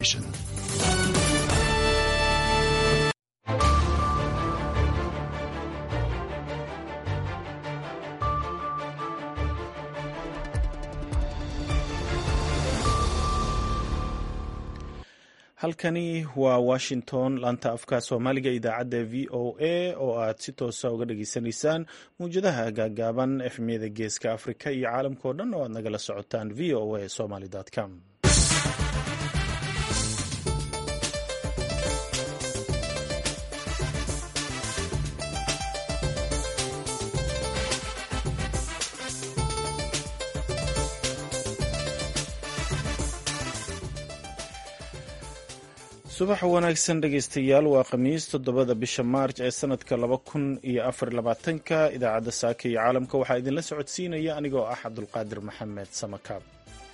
halkani waa washington laanta afka soomaaliga idaacadda v o a oo aad si toosa uga dhageysanaysaan mawjadaha gaagaaban efmiyada geeska afrika iyo caalamkao dhan oo aad nagala socotaan v o a somaly com subax wanaagsan dhegeystayaal waa khamiis toddobada bisha maarj ee sanadka laba kun iyo afar labaatanka idaacadda saaka iyo caalamka waxaa idinla socodsiinaya anigoo ah cabdulqaadir maxamed samakaab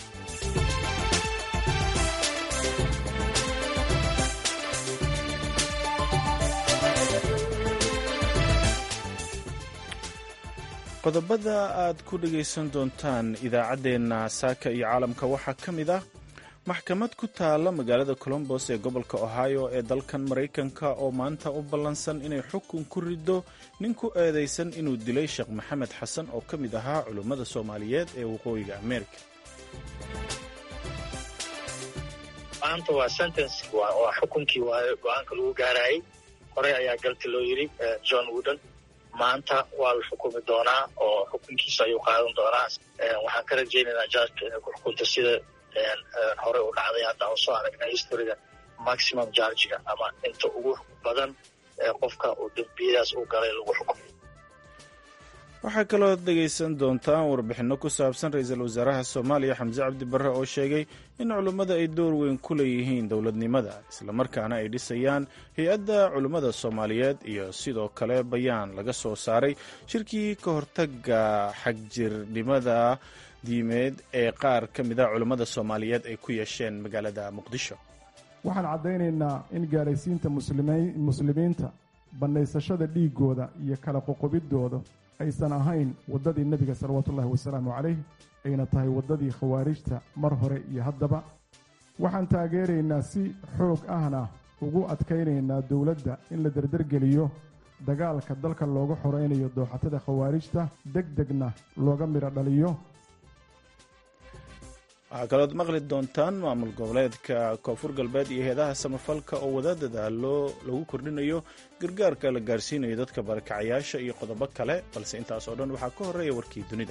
qodobada aad ku dhegaysan doontaan idaacaddeenna saaka iyo caalamka waxaa ka mid ah maxkamad ku taala magaalada colombos ee gobolka ohio ee dalkan maraykanka oo maanta u ballansan inay xukun ku riddo nin ku eedaysan inuu dilay sheekh maxamed xasan oo ka mid ahaa culummada soomaaliyeed ee waqooyiga ameerika maanta waa sentence waa xukunkii waayo go-aanka lagu gaarayay horey ayaa galti loo yidhi john wooden maanta waa la xukumi doonaa oo xukunkiisa ayuu qaadan doonaa waxaan ka rajaynaynaa jaajka inay ku xukunto sida hore u dhacday hadda aan soo aragnay historiga maximum jargiga ama inta ugu badan ee qofka uu dembiyadaas u galay lagu xukumo waxaa kaloo dhegaysan doontaan warbixinno ku saabsan ra-iisul wasaaraha soomaaliya xamse cabdi barre oo sheegay in culummada ay door weyn ku leeyihiin dowladnimada islamarkaana ay dhisayaan hay-adda culummada soomaaliyeed iyo sidoo kale bayaan laga soo saaray shirkii ka hortaga xagjirnimada diimeed ee qaar ka mida culummada soomaaliyeed ay ku yeesheen magaalada muqdisho waxaan caddaynaynaa in gaadhaysiinta muslimiinta bannaysashada dhiiggooda iyo kala qoqobiddooda aysan ahayn waddadii nebiga salawaatuullahi wasalaamu calayh ayna tahay waddadii khawaarijta mar hore iyo haddaba waxaan taageeraynaa si xoog ahna ugu adkaynaynaa dowladda in la derdergeliyo dagaalka dalka looga xoraynayo dooxatada khawaarijta deg degna looga midho dhaliyo waxaa kalood maqli doontaan maamul goboleedka koonfur galbeed iyo heedaha samafalka oo wada dadaalo lagu kordhinayo gargaarka la gaarsiinayo dadka barakacayaasha iyo qodobo kale balse intaas oo dhan waxaa ka horreeya warkii dunida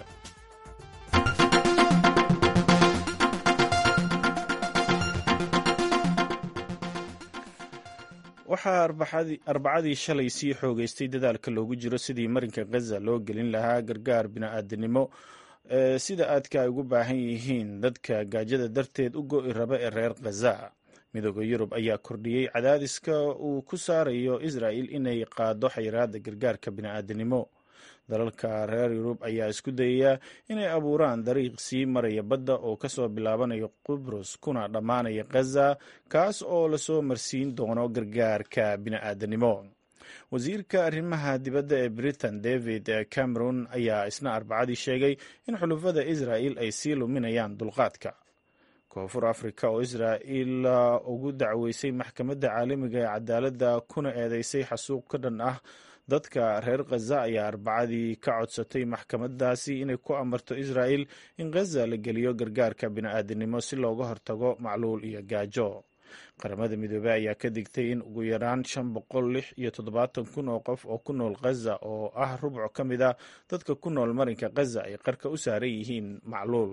waxaa arbacadii shalay sii xoogeystay dadaalka loogu jiro sidii marinka khaza loo gelin lahaa gargaar bini'aadanimo sida aadka ay ugu baahan yihiin dadka gaajada darteed u go'i raba ee reer khaza midooda yurub ayaa kordhiyey cadaadiska uu ku saarayo israa'il inay qaado xayiraadda gargaarka bini'aadanimo dalalka reer yurub ayaa isku dayaya inay abuuraan dariiq sii maraya badda oo kasoo bilaabanayo qubrus kuna dhammaanaya khaza kaas oo lasoo marsiin doono gargaarka bini'aadanimo wasiirka arrimaha dibadda ee britain david cameron ayaa isna arbacadii sheegay in xulufada israa'il ay sii luminayaan dulqaadka koonfur africa oo israa'il ugu dacweysay maxkamadda caalamiga ee cadaaladda kuna eedeysay xasuuq ka dhan ah dadka reer khaza ayaa arbacadii ka codsatay maxkamadaasi inay ku amarto israa'il in khaza la geliyo gargaarka bini'aadanimo si looga hortago macluul iyo gaajo qaramada midoobey ayaa ka digtay in ugu yaraan shan boqol lix iyo toddobaatan kun oo qof oo ku nool khaza oo ah rubco ka mid a dadka ku nool marinka khaza ay qarka u saaran yihiin macluul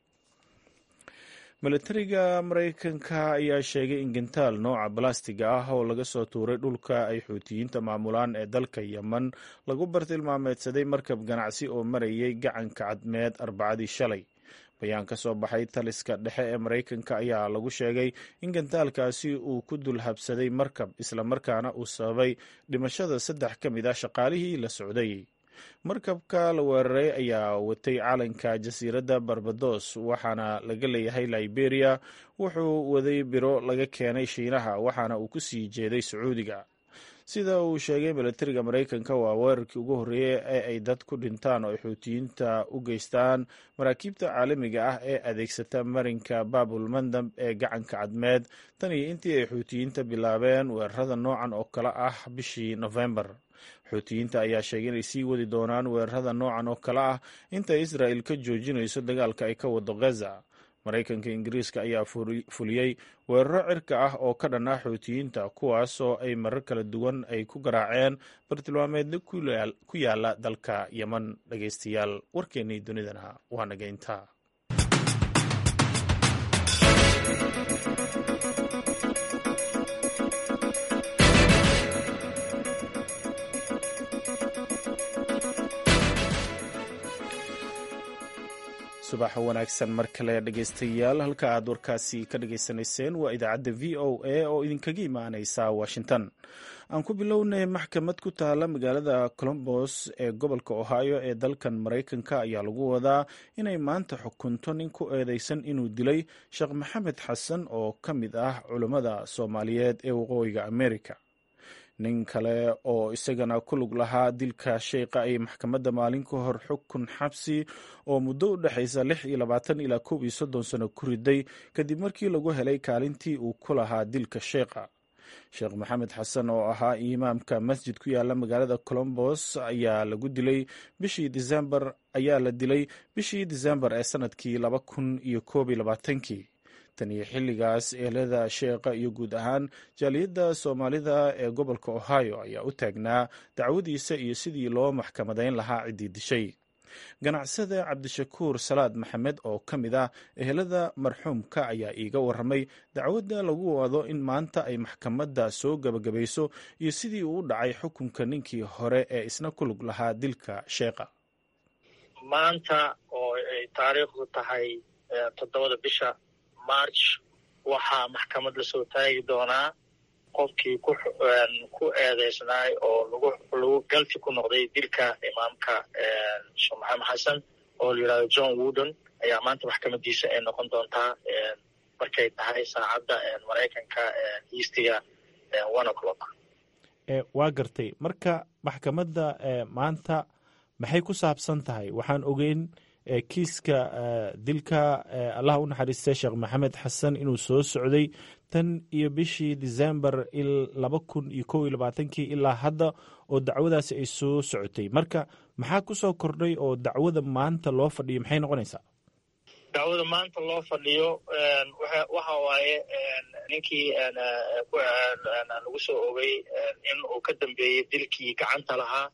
milatariga maraykanka ayaa sheegay in gentaal nooca balastiga ah oo laga soo tuuray dhulka ay xuutiyiinta maamulaan ee dalka yemen lagu bartilmaameedsaday markab ganacsi oo marayay gacanka cadmeed arbacadii shalay bayaan ka soo baxay taliska dhexe ee maraykanka ayaa lagu sheegay in gantaalkaasi uu ku dul habsaday markab islamarkaana uu sababay dhimashada saddex ka mid ah shaqaalihii la socday markabka la weeraray ayaa watay calanka jasiiradda barbados waxaana laga leeyahay liberia wuxuu waday biro laga keenay shiinaha waxaana uu ku sii jeeday sacuudiga sida uu sheegay milatariga maraykanka waa weerarkii ugu horreeyey ee ay dad ku dhintaan oo ay xuutiyiinta u geystaan maraakiibta caalamiga ah ee adeegsata marinka baabul mandab ee gacanka cadmeed tan iyo intii ay xuutiyiinta bilaabeen weerarada noocan oo kale ah bishii nofembar xuutiyiinta ayaa sheegay inay sii wadi doonaan weerarada noocan oo kale ah inta israa'il ka joojinayso dagaalka ay ka wado ghaza maraykanka ingiriiska ayaa fuliyey weeraro cirka ah oo ka dhan ah xuutiyiinta kuwaas oo ay marar kala duwan ay ku garaaceen bartilmaameedyo ku yaala dalka yeman dhageystayaal warkeennii dunidana waa nageynta subax wanaagsan mar kale dhegeystayaal halka aad warkaasi ka dhageysanayseen waa idaacadda v o a oo idinkaga imaaneysa washington aan ku bilownay maxkamad ku taala magaalada colombos ee gobolka ohio ee dalkan maraykanka ayaa lagu wadaa inay maanta xukunto nin ku eedeysan inuu dilay sheekh maxamed xasan oo ka mid ah culummada soomaaliyeed ee waqooyiga america nin kale oo isagana ku lug lahaa dilka sheykha ay maxkamadda maalin ka hor xukun xabsi oo muddo u dhexaysa lix iyo labaatan ilaa koob iyo soddon sano ku riday kadib markii lagu helay kaalintii uu ku lahaa dilka sheykha sheekh maxamed xasan oo ahaa imaamka masjid ku yaala magaalada colombos ayaa lagu dilay bishii disembar ayaa la dilay bishii disembar ee sanadkii laba kun iyo koob iyo labaatankii tan iyo xilligaas eelada sheekha iyo guud ahaan jaaliyadda soomaalida ee gobolka ohio ayaa u taagnaa dacwadiisa iyo sidii loo maxkamadayn lahaa ciddii dishay ganacsada cabdishakuur salaad maxamed oo ka mid ah ehelada marxuumka ayaa iiga waramay dacwadda lagu wado in maanta ay maxkamadda soo gebagabayso iyo sidii uu u dhacay xukunka ninkii hore ee isna ku lug lahaa dilka sheekha maanta oo ay taariikhdu tahay toddobada bisha march waxaa maxkamad lasoo taagi doonaa qofkii ku eedeysnaay oo lagu galti ku noqday dilka imaamka sheekh maxamed xasan oo la yidhahdo john woodon ayaa maanta maxkamadiisa ay noqon doontaa markay tahay saacadda maraykanka eastiga one o'clock waa gartay marka maxkamadda maanta maxay ku saabsan tahay waxaan ogeyn kiiska dilka allah u naxariistay sheekh maxamed xasan inuu soo socday tan iyo bishii december laba kun iyo kow iyo labaatankii ilaa hadda oo dacwadaasi ay soo socotay marka maxaa ku soo kordhay oo dacwada maanta loo fadhiyo maxay noqonaysaa dacwada maanta loo fadhiyo waxa waaye ninkii lagu soo ogay in uu ka dambeeyey dilkii gacanta lahaa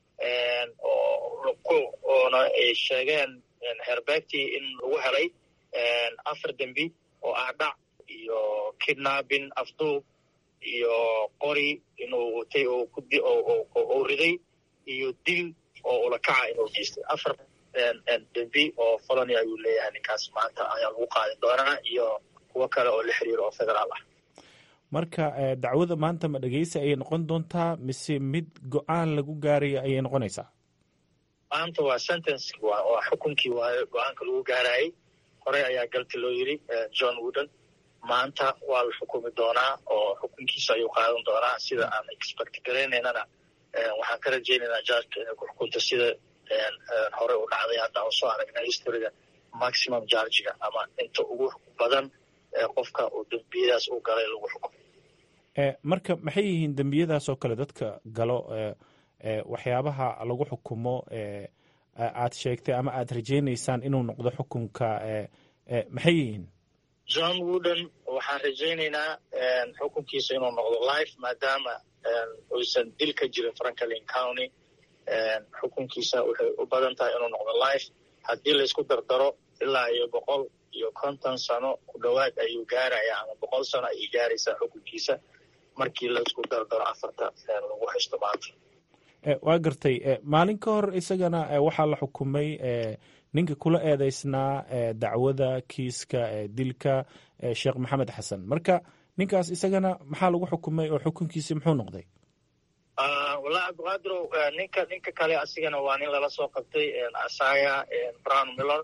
oona ay sheegeen herbeegtii in lagu helay afar dembi oo ah dhac iyo kidnabin afduub iyo qori inuu watay oo riday iyo dil oo ulakaca inuu geystay afar dembi oo folony ayuu leeyahay ninkaas maanta ayaa lagu qaadi doonaa iyo kuwo kale oo la xiriiro oo federaal ah marka dacwada maanta ma dhegeysa ayay noqon doontaa mise mid go-aan lagu gaaraya ayay noqonaysaa maanta waa sentence waa xukunkii waayo go-aanka lagu gaarayay horey ayaa galti loo yiri john woodon maanta waa la xukumi doonaa oo xukunkiisa ayuu qaadan doonaa sida aan expect garaynaynana waxaan ka rajaynaynaa jarka inay ku xukunto sida hore u dhacday hadda aan soo aragnay historyga maximum jargiga ama inta ugu badan qofka uu dembiyadaas u galay lagu xukumo marka maxay yihiin dembiyadaas oo kale dadka galo waxyaabaha lagu xukumo aad sheegtay ama aad rajaynaysaan inuu noqdo xukunka maxay yihiin john woodon waxaan rajaynaynaa xukunkiisa inuu noqdo life maadaama uysan dil ka jirin franklin county xukunkiisa waxay u badan tahay inuu noqdo life haddii laysku dardaro ilaa iyo boqol iyo konton sano ku dhowaad ayuu gaaraya ama boqol sano ayay gaaraysaa xukunkiisa markii laysku dardaro afarta lagu haysto maanta waa gartay maalin ka hor isagana waxaa la xukumay ninka kula eedeysnaa dacwada kiiska dilka sheekh maxamed xasan marka ninkaas isagana maxaa lagu xukumay oo xukunkiisi muxuu noqday wallahi cabdiqaadirow ninka ninka kale asigana waa nin lala soo qabtay asaya brown miller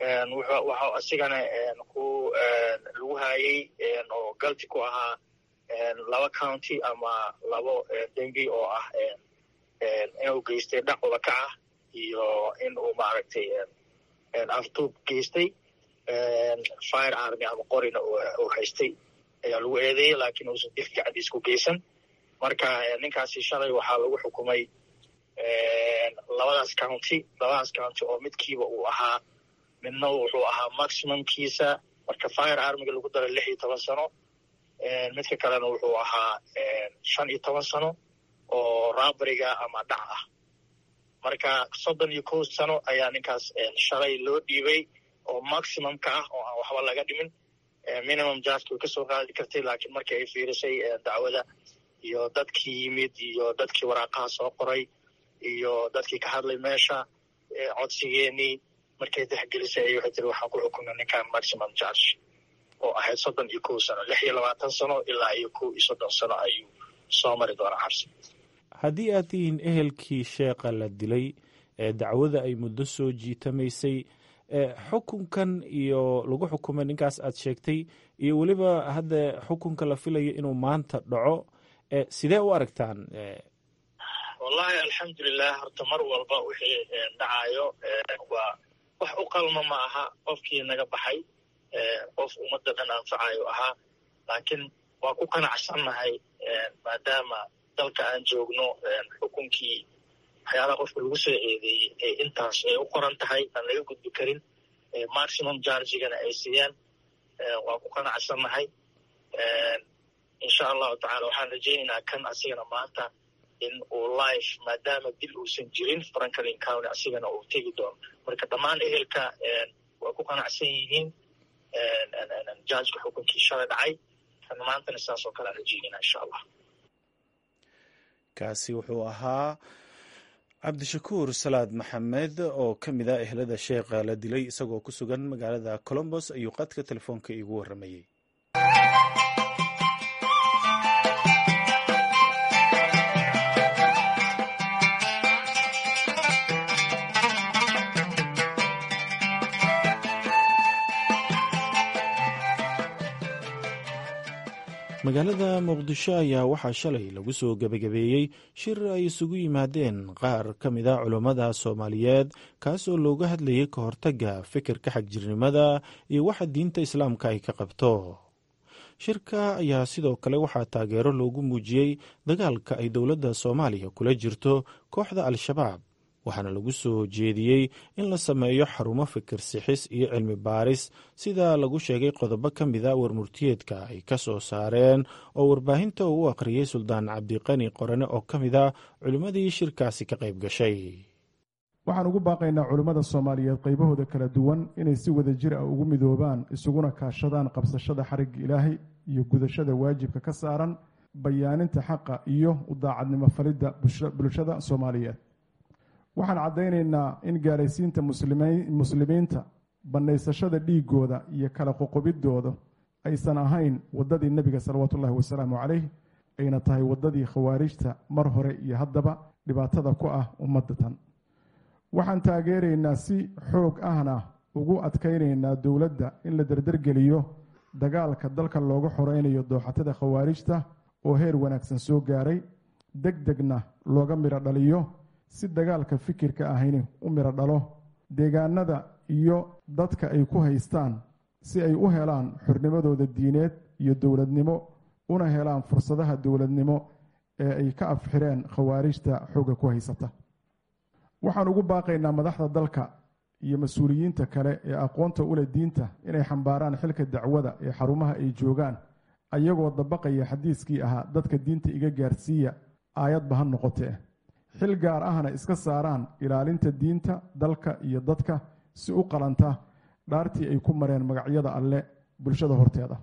waxa asigana ku lagu haayey oo galti ku ahaa laba county ama labo dembi oo ah inuu geystay dhac udakac ah iyo in uu maaragtay aftuub geystay fire army ama qorina uu haystay ayaa lagu eedeeyey laakiin uusan dif gacdiis ku geysan marka ninkaasi shalay waxaa lagu xukumay labadaas county labadaas county oo midkiiba uu ahaa midna wuxuu ahaa maximumkiisa marka fire armiga lagu daray lix iyo toban sano midka kalena wuxuu ahaa shan iyo toban sano oo raabariga ama dhac ah marka soddon iyo kow sano ayaa ninkaas shalay loo dhiibay oo maximumka ah oo aan waxba laga dhimin minimum jarka way kasoo qaadi kartay laakiin markii ay fiirisay dacwada iyo dadkii yimid iyo dadkii waraaqaha soo qoray iyo dadkii ka hadlay meesha codsigeenii markay dexgelisay ay waxay tiri waxaan ku xukunay ninkan maximum charge oo ahayd soddon iyo kow sano lix iyo labaatan sano ilaa iyo kow iyo soddon sano ayuu soo mari doonaa xabsi haddii aad tihiin ehelkii sheekha la dilay ee dacwada ay muddo soo jiitamaysay xukunkan iyo lagu xukumay ninkaas aad sheegtay iyo weliba hadda xukunka la filayo inuu maanta dhaco sidee u aragtaan wallahi alxamdulilah horta mar walba wixii dhacayo waa wax u qalma ma aha qofkii naga baxay qof ummadda dhan anfacayo ahaa laakiin waa ku qanacsannahay maadaama dalka aan joogno xukunkii waxyaalaha qofka lagu soo eedeeyey ee intaas ay u qoran tahay aan laga gudbi karin maximum jargigana ay siiyaan waa ku qanacsannahay insha allahu tacala waxaan rajaynaynaa kan asigana maanta in uu life maadaama dil uusan jirin franklin county asigana uu tegi doono marka dhammaan ehelka waa ku qanacsan yihiin jargka xukunkii shalay dhacay kan maantana sidaas oo kale aan rajaynayna insha allah kaasi wuxuu ahaa cabdishakuur salaad maxamed oo ka mid ah ehlada sheekha la dilay isagoo ku sugan magaalada colombos ayuu qadka telefoonka iigu warramayey magaalada muqdisho ayaa waxaa shalay lagu soo gebagabeeyey shir ay isugu yimaadeen qaar ka mid a culummada soomaaliyeed kaasoo looga hadlayay ka hortagga fikirka xagjirnimada iyo waxa diinta islaamka ay ka qabto shirka ayaa sidoo kale waxaa taageero loogu muujiyey dagaalka ay dowladda soomaaliya kula jirto kooxda al-shabaab waxaana lagu soo jeediyey in la sameeyo xarumo fikir sixis iyo cilmi baaris sida lagu sheegay qodobo ka mid a warmurtiyeedka ay ka soo saareen oo warbaahinta uu u akhriyey suldaan cabdiqani qorane oo ka mid a culimmadii shirkaasi ka qayb gashay waxaan ugu baaqaynaa culimmada soomaaliyeed qaybahooda kala duwan inay si wada jir ah ugu midoobaan isuguna kaashadaan qabsashada xarigga ilaahay iyo gudashada waajibka ka saaran bayaaninta xaqa iyo u daacadnimo falidda bulshada soomaaliyeed waxaan caddaynaynaa in gaaraysiinta muslimiinta bannaysashada dhiigooda iyo kala qoqobidooda aysan ahayn waddadii nebiga salawaatuullahi wasalaamu calayh ayna tahay waddadii khawaarijta mar hore iyo haddaba dhibaatada ku ah ummadatan waxaan taageeraynaa si xoog ahna ugu adkaynaynaa dowladda in la dardargeliyo dagaalka dalka looga xoreynayo dooxatada khawaarijta oo heer wanaagsan soo gaaray deg degna looga midho dhaliyo si dagaalka fikirka ahayni u midho dhalo deegaanada iyo dadka ay ku haystaan si ay u helaan xornimadooda diineed iyo dowladnimo una helaan fursadaha dowladnimo ee ay ka afxireen khawaarijta xoogga ku haysata waxaan ugu baaqaynaa madaxda dalka iyo mas-uuliyiinta kale ee aqoonta ule diinta inay xambaaraan xilka dacwada ee xarumaha ay joogaan ayagoo dabaqaya xadiiskii ahaa dadka diinta iga gaarsiiya aayadba ha noqotee xil gaar ahna iska saaraan ilaalinta diinta dalka iyo dadka si u qalanta dhaartii ay ku mareen magacyada alle bulshada horteeda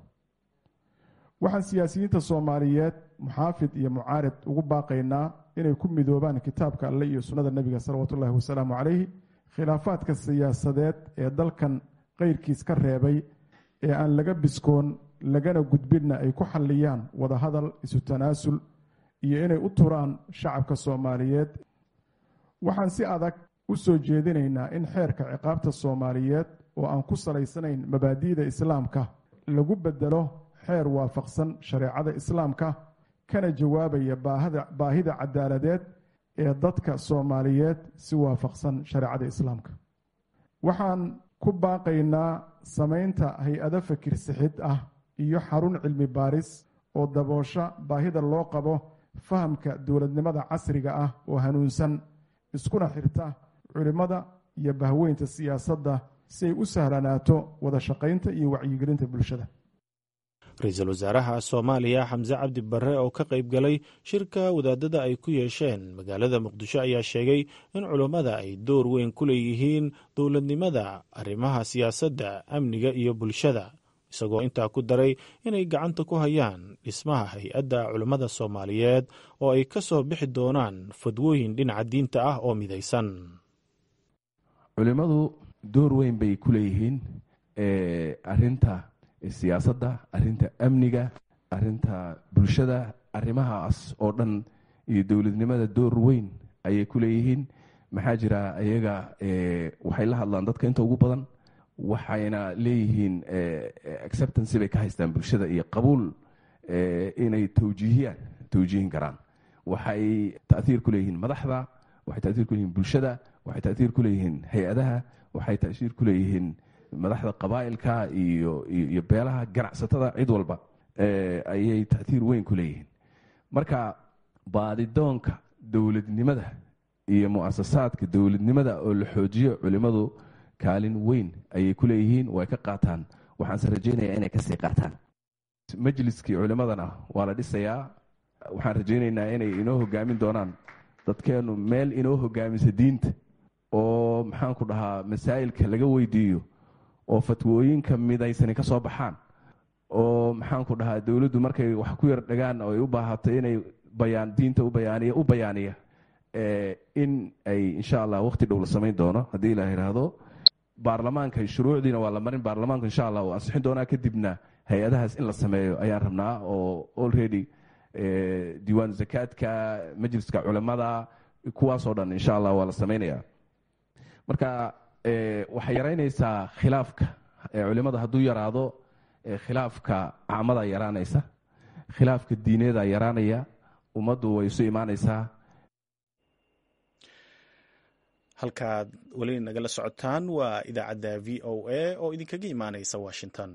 waxaan siyaasiyiinta soomaaliyeed muxaafid iyo mucaarid ugu baaqaynaa inay ku midoobaan kitaabka alle iyo sunnada nebiga salawaatuullahi wasalaamu calayhi khilaafaadka siyaasadeed ee dalkan qeyrkiis ka reebay ee aan laga biskoon lagana gudbinna ay ku xalliyaan wadahadal isu tanaasul iyo inay u turaan shacabka soomaaliyeed waxaan si adag u soo jeedinaynaa in xeerka ciqaabta soomaaliyeed oo aan ku salaysanayn mabaadi'da islaamka lagu bedelo xeer waafaqsan shareecada islaamka kana jawaabaya baahida cadaaladeed ee dadka soomaaliyeed si waafaqsan shareecada islaamka waxaan ku baaqaynaa samaynta hay-ado fakir sixid ah iyo xarun cilmi baaris oo daboosha baahida loo qabo fahamka dowladnimada casriga ah oo hanuunsan iskuna xirta culimmada iyo bahweynta siyaasadda si ay u sahlanaato wada shaqaynta iyo wacyigelinta bulshada ra-iisul wasaaraha soomaaliya xamse cabdi barre oo ka qayb galay shirka wadaadada ay ku yeesheen magaalada muqdisho ayaa sheegay in culummada ay door weyn ku leeyihiin dowladnimada arrimaha siyaasadda amniga iyo bulshada isagoo intaa ku daray inay gacanta ku hayaan dhismaha hay-adda culummada soomaaliyeed oo ay ka soo bixi doonaan fadwooyin dhinaca diinta ah oo midaysan culimmadu door weyn bay ku leeyihiin arinta siyaasadda arinta amniga arinta bulshada arrimahaas oo dhan iyo dowladnimada door weyn ayay ku leeyihiin maxaa jira iyaga waxay la hadlaan dadka inta ugu badan waxayna leeyihiin acceptancy bay ka haystaan bulshada iyo qabuul inay towjiihiyaan towjiihin karaan waxay taiir ku leeyihiin madaxda waxay taiir ku leeyihin bulshada waxay taiir ku leeyihiin hay-adaha waxay taiir ku leeyihiin madaxda qabaa'ilka iyo iyo beelaha ganacsatada cid walba ayay taiir weyn ku leeyihiin marka baadidoonka dowladnimada iyo muasasaadka dowladnimada oo la xoojiyo culimmadu kaalin weyn ayay ku leeyihiin way ka qaataan waxaanse rajeynaya inay kasii qaataan majliskii culimmadana waa la dhisayaa waxaan rajaynaynaa inay inoo hogaamin doonaan dadkeennu meel inoo hogaamisa diinta oo maxaanku dhahaa masaa'ilka laga weydiiyo oo fatwooyinka midaysani ka soo baxaan oo maxaanku dhahaa dowladdu markay wax ku yar dhagaan oo ay u baahato inay bayaan diinta u bayaaniya u bayaaniya in ay insha allah waqti dhow la samayn doono haddii la yidhaahdo baarlamaanka shuruucdiina waa la marin baarlamaanku insha allah uu ansixin doonaa kadibna hay-adahaas in la sameeyo ayaan rabnaa oo already diiwaan zakaadka majliska culimada kuwaasoo dhan insha allah waa la sameynaya marka waxay yaraynaysaa khilaafka culimada hadduu yaraado khilaafka caamada yaraanaysa khilaafka diineeda yaraanaya ummaddu way isu imaanaysaa halkaad weli nagala socotaan waa idaacadda v o a oo idinkaga imaanaysa washington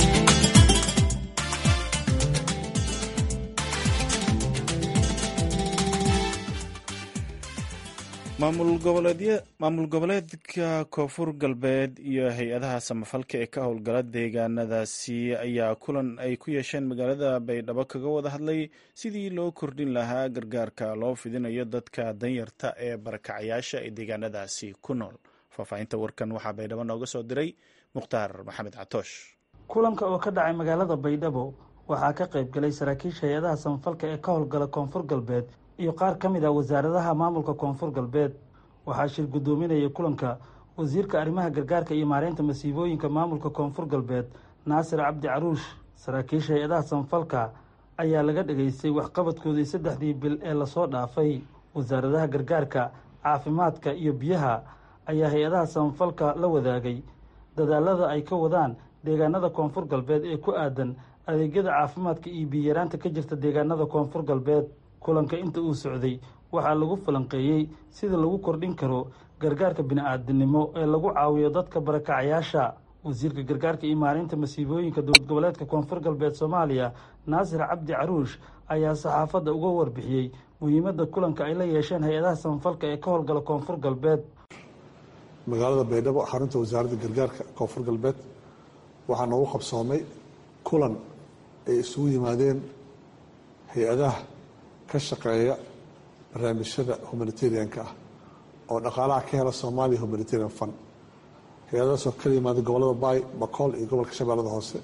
maamul goboleedka koonfur galbeed iyo hay-adaha samafalka ee ka howlgala deegaanadaasi ayaa kulan ay ku yeesheen magaalada baydhabo kaga wada hadlay sidii loo kordhin lahaa gargaarka loo fidinayo dadka danyarta ee barakacayaasha ee deegaanadaasi ku nool faahfaahinta warkan waxaa baydhabo nooga soo diray mukhtaar maxamed catoosh kulanka oo ka dhacay magaalada baydhabo waxaa ka qayb galay saraakiisha hay-adaha samafalka ee ka howlgala koonfur galbeed iyo qaar ka mid ah wasaaradaha maamulka koonfur galbeed waxaa shir guddoominaya kulanka wasiirka arrimaha gargaarka iyo maareynta masiibooyinka maamulka koonfur galbeed naasir cabdi caruush saraakiisha hay-adaha samafalka ayaa laga dhageystay waxqabadkoodii saddexdii bil ee lasoo dhaafay wasaaradaha gargaarka caafimaadka iyo biyaha ayaa hay-adaha samafalka la wadaagay dadaalada ay ka wadaan deegaanada koonfur galbeed ee ku aadan adeegyada caafimaadka iyo biyaraanta ka jirta deegaanada koonfur galbeed kulanka inta uu socday waxaa lagu falanqeeyey sida lagu kordhin karo gargaarka bini-aadinimo ee lagu caawiyo dadka barakacayaasha wasiirka gargaarka iyo maareynta masiibooyinka dowlad goboleedka koonfur galbeed soomaaliya naasir cabdi caruush ayaa saxaafadda uga warbixiyey muhiimadda kulanka ay la yeesheen hay-adaha samafalka ee ka howlgala koonfur galbeed magaalada baydhabo xarunta wasaaradda gargaarka koonfur galbeed waxaa noogu qabsoomay kulan ay isugu yimaadeen hay-adaha ka shaqeeya barnaamijyada humanitarianka ah oo dhaqaalaha ka hela soomaaliya humanitarian fund hay-adadaasoo kala yimaada gobolada baay bakool iyo gobolka shabeellada hoose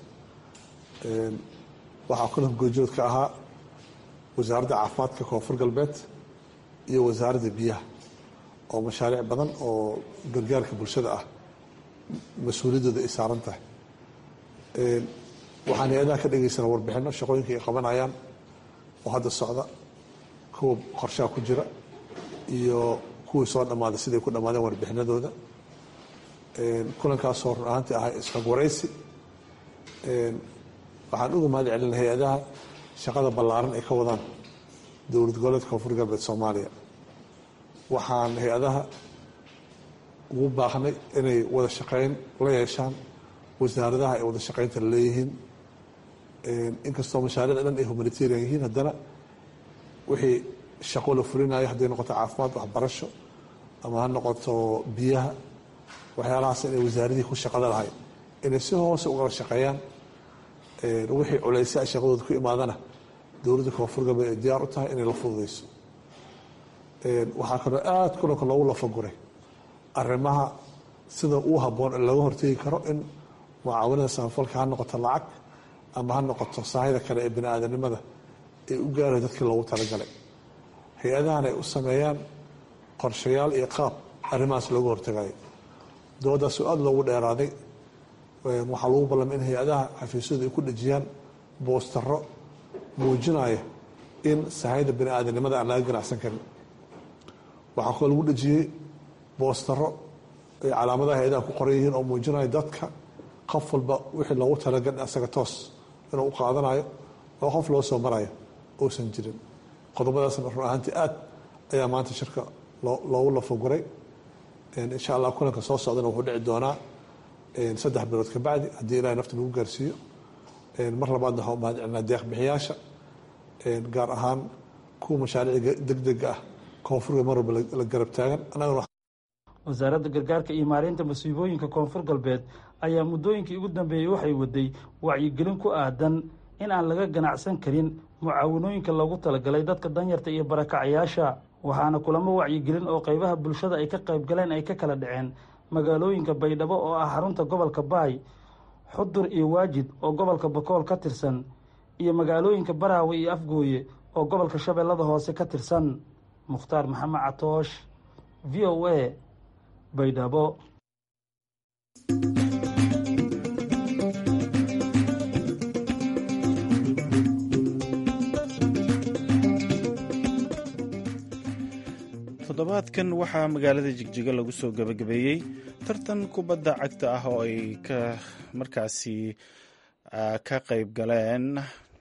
waxaa kulanka goorjood ka ahaa wasaaradda caafimaadka koonfur galbeed iyo wasaaradda biyaha oo mashaariic badan oo gargaarka bulshada ah mas-uuliyaddooda ay saaran tahay waxaan hay-adaha ka dhageysana warbixino shaqooyinka ay qabanayaan oo hadda socda kuwa qorshaha ku jira iyo kuwii soo dhammaaday siday ku dhammaadeen warbixinadooda kulankaasoo run ahaantii ahay isxog waraysi waxaan uga mahad celina hay-adaha shaqada ballaaran ay ka wadaan dowlad goboleedka koonfur galbeed soomaaliya waxaan hay-adaha ugu baaqnay inay wada shaqeyn la yeeshaan wasaaradaha ay wada shaqeynta la leeyihiin inkastoo mashaariicda dhan ay humanitarian yihiin haddana wixii shaqo la fulinayo hadday noqoto caafimaad waxbarasho ama ha noqoto biyaha waxyaalahaas inay wasaaradihii ku shaqada lahay inay si hoose ugala shaqeeyaan wixii culaysa shaqadooda ku imaadana dowladda koonfur galbeed ay diyaar u tahay inay la fududeyso waxaa kaloo aada kulanka loogu lafaguray arrimaha sida uu habboon looga hortegi karo in mucaawanada samafalka ha noqoto lacag ama ha noqoto saahida kale ee bini aadanimada ay u gaarayo dadkii loogu talagalay hay-adahan ay u sameeyaan qorshayaal iyo qaab arrimahaas looga hortagayo doodaasu aada loogu dheeraaday waxaa lagu ballamay in hay-adaha xafiisyadu ay ku dhejiyaan boostaro muujinaya in sahayda bini aadanimada aan laga ganacsan karin waxaa kaloo lagu dhejiyey boostaro ay calaamadaha hay-adaha ku qoran yihiin oo muujinaya dadka qof walba wixii loogu talagal asaga toos inuu u qaadanayo oo qof loo soo marayo uusan jirin qodobadaasna run ahaantii aad ayaa maanta shirka loogu lafaguray insha allah kulanka soo socdana wuxuu dhici doonaa saddex bilood ka bacdi haddii ilahay nafta nagu gaarsiiyo mar labaadna waxaan u mahad celinaa deeq bixiyaasha gaar ahaan kuwa mashaariicda degdega ah koonfurga mar walba la garab taagan annagana wasaaradda gargaarka iyo maareynta masiibooyinka koonfur galbeed ayaa muddooyinkii ugu dambeeyey waxay waday wacyigelin ku aadan in aan laga ganacsan karin mucaawanooyinka loogu talagalay dadka danyarta iyo barakacayaasha waxaana kulamo wacyigelin oo qaybaha bulshada ay ka qayb galeen ay ka kala dhaceen magaalooyinka baydhabo oo ah xarunta gobolka baay xudur iyo waajid oo gobolka bakool ka tirsan iyo magaalooyinka baraawe iyo afgooye oo gobolka shabeellada hoose ka tirsan mukhtaar maxamed catoosh v o a baydhabo toddobaadkan waxaa magaalada jigjiga lagu soo gabagabeeyey tartan kubadda cagta ah oo ay ka markaasi ka qayb galeen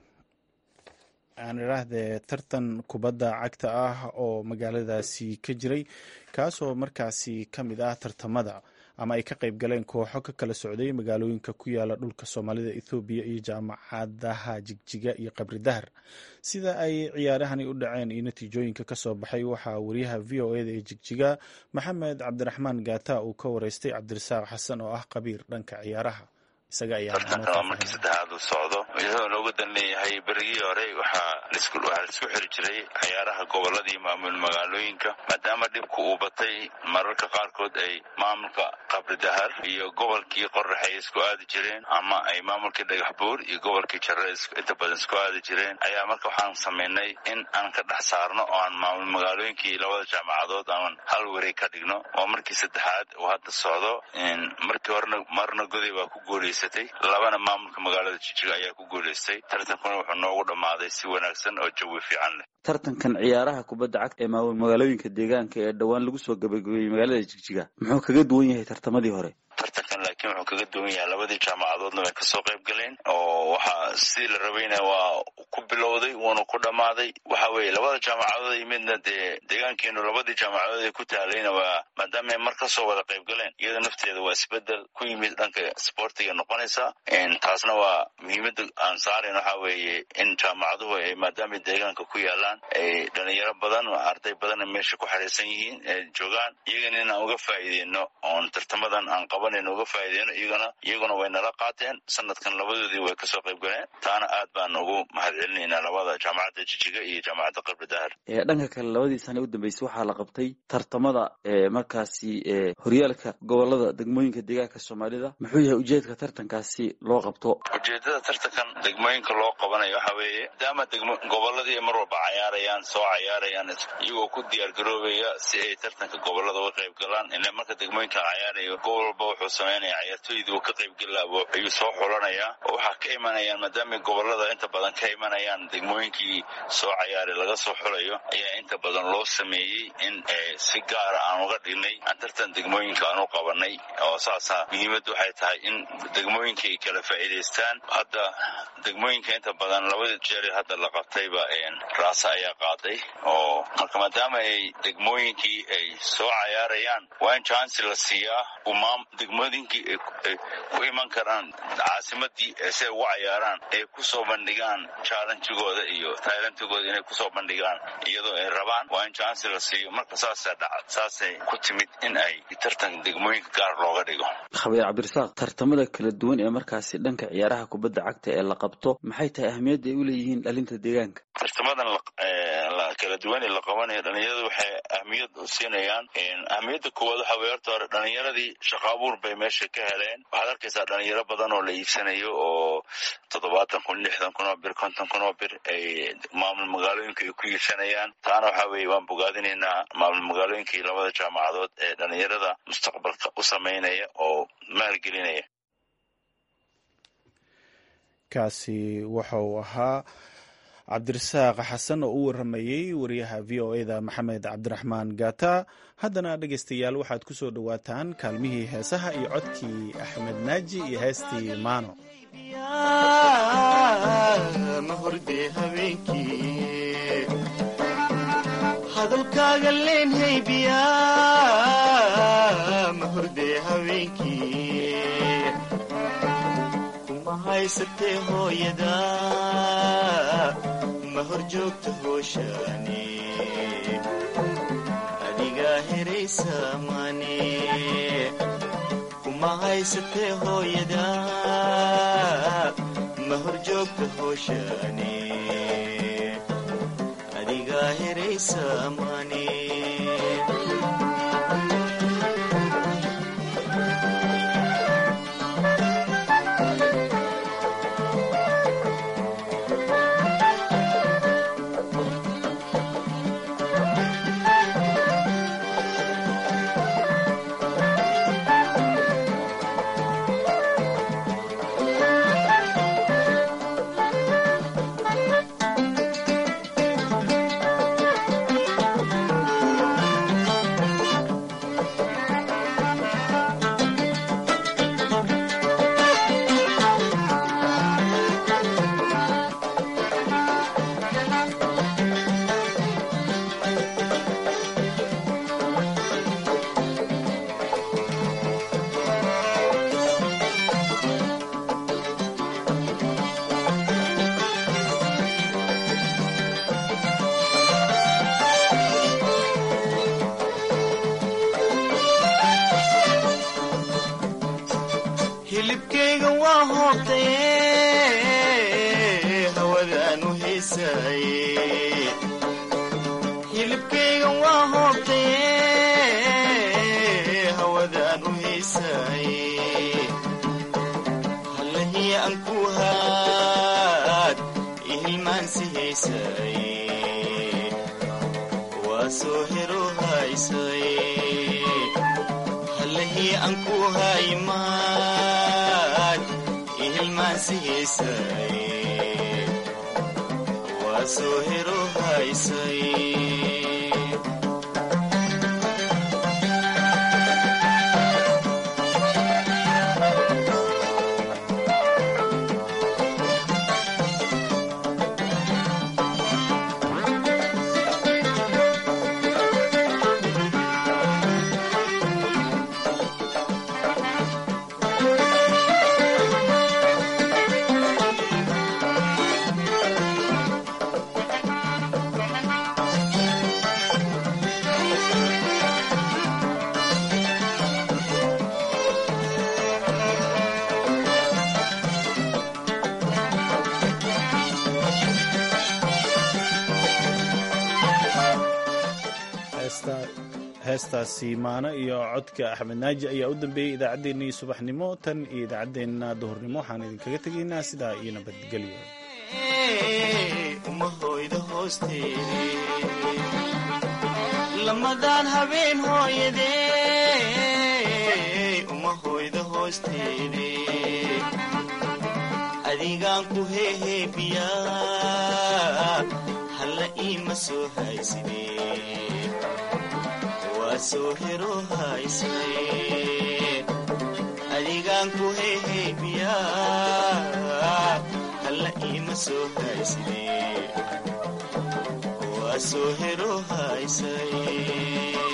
aan idhaahdee tartan kubadda cagta ah oo magaaladaasi ka jiray kaasoo markaasi ka mid ah tartamada ama ay ka qayb galeen kooxo ka kala socday magaalooyinka ku yaala dhulka soomaalida ethoobiya iyo jaamacadaha jigjiga iyo qabri dahar sida ay ciyaarahani u dhaceen iyo natiijooyinka ka soo baxay waxaa wariyaha v o eda ee jigjiga maxamed cabdiraxmaan gaata uu ka wareystay cabdirasaaq xasan oo ah qabiir dhanka ciyaaraha tartankan waa markii saddexaad uu socdo iyadoo looga dan leeyahay berigii hore waxaa waxaa laisku xiri jiray ciyaaraha gobolada iyo maamul magaalooyinka maadaama dhibku uu batay mararka qaarkood ay maamulka qabri dahar iyo gobolkii qorax ay isku aadi jireen ama ay maamulkii dhagax buur iyo gobolkii jare inta badan isku aadi jireen ayaa marka waxaan samaynay in aan ka dhex saarno oo aan maamul magaalooyinkii labada jaamacadood aan hal wareeg ka dhigno oo markii saddexaad uu hadda socdo markii horena marna goday baa ku guulaysa labana maamulka magaalada jijiga ayaa ku guulaystay tartankuna wuxuu noogu dhammaaday si wanaagsan oo jawi fiican leh tartankan ciyaaraha kubadda cagta ee maamul magaalooyinka deegaanka ee dhowaan lagu soo gabagabeeyey magaalada jigjiga muxuu kaga duwan yahay tartamadii hore tartankan laakiin wuxuu kaga duwan yahay labadii jaamacadoodna way kasoo qayb galeen oo waxaa sidii la rabayna waa ku bilowday wuuna ku dhammaaday waxa weeye labada jaamacadood yimidna dee deegaankeenu labadii jaamacadood ee ku taalayna waa maadaama ay mar kasoo wada qayb galeen iyada nafteeda waa isbedel ku yimid dhanka sportiga noqonaysa taasna waa muhiimada aan saarayn waxa weeye in jaamacaduhu ay maadaama deegaanka ku yaalaan ay dhalinyaro badan arday badanna meesha ku xariirsan yihiin ee joogaan iyagana inaan uga faa'iideyno oon tartamadan aan qabanayno uga faa'iideyno iyagana iyaguna way nala qaateen sanadkan labadoodii way kasoo qayb galeen taana aad baan ugu mahad celinaynaa labada jaamacadda jijiga iyo jaamacadda qabri dahar dhanka kale labadii sane u dambeysay waxaa la qabtay tartamada markaasi horyaalka gobolada degmooyinka deegaanka soomaalida muxuu yahay ujeedka tartankaasi loo qabto ujeedada tartankan degmooyinka loo qabanayo waxa weeye maadaama degmo goboladii mar walba cayaarayaan soo cayaarayaan iyagoo ku diyaar garoobaya si ay tartanka gobolada uga qayb galaan ila marka degmooyinka cayaarayo gobol walba wuxuu samaynayaa ciyaartooydii uu ka qaybgeli laha ayuu soo xulanayaa oo waxaa ka imanayaan maadaamay gobolada inta badan ka imanayaan degmooyinkii soo cayaaray laga soo xulayo ayaa inta badan loo sameeyey in si gaara aan uga dhignay aan tartan degmooyinka aan u qabanay oo saasa muhiimaddu waxay tahay in degmooyinka ay kala faa'iidaystaan hadda degmooyinka inta badan labada jeer hadda la qabtayba raasa ayaa qaaday oo marka maadaama ay degmooyinkii ay soo cayaarayaan waa in jansi la siiyaa umaam degmooyinkii ay ku iman karaan caasimadii si ay ugu cayaaraan ay kusoo bandhigaan challengigooda iyo tailantigooda inay kusoo bandhigaan iyadoo ay rabaan waa in jansi la siiyo marka saasa dhaca saasay ku timid in ay tartan degmooyinka gaar looga dhigo khabiir cabdirasaaq tartamada kala duwan ee markaasi dhanka ciyaaraha kubadda cagta ee la qabto maxay tahay ahmiyadda ay u leeyihiin dhalinta deegaanka tartamadan kala duwan ee la qabanayo dhalinyaradu waxay ahmiyad siinayaan ahmiyadda koowaad waxa weye horta hore dhalinyaradii shaqa abuur bay meesha ka heleen waxaad arkaysaa dhalinyaro badan oo la iibsanayo oo toddobaatan kun lixdan kun oo bir konton kun oo bir ay maamul magaalooyinka ay ku iibsanayaan taana waxa weeye waan bogaadinaynaa maamul magaalooyinkii labada jaamacadood ee dhalinyarada mustaqbalka u sameynaya oo maalgelinaya kaasi waxa uu ahaa cabdirasaaq xasan oo u waramayey wariyaha v o e da maxamed cabdiraxmaan gata haddana dhegaystayaal waxaad ku soo dhowaataan kaalmihii heesaha iyo codkii axmed naaji iyo heestii maano hadalkaaga leenhaybiya ma horde habeenkii kuma haysatee hooyada ma hor joogta hooshaani adigaa heraysa mane kuma haysatee hooyada ma hor joogta hooshaani adigaa heraysa mane hilibkayga waa hoobtaye hawadaan u heesaaye hilibkayga waa hoobtaye hawadaan u heesaaye hallahii aan ku haad ihilmaansi heesaaye waa soo hero haysaye hallahii aan ku haymaad ihilmaansi heesaaye waa soo hero haysaye heestaasi maano iyo codka axmed naaji ayaa u dambeeyey idaacaddeenii subaxnimo tan iyo idaacaddeenna duhurnimo waxaan idinkaga tegaynaa sidaa iyo nabadgelyo umahoyda hoosteede lamadaan habeen hooyadee umahoyda hoosteede adigaan ku heheebiya halla iima soo hayside waa soo hero haysay adigaan ku heheebiya halla iima soo hayside waa soo hero haysay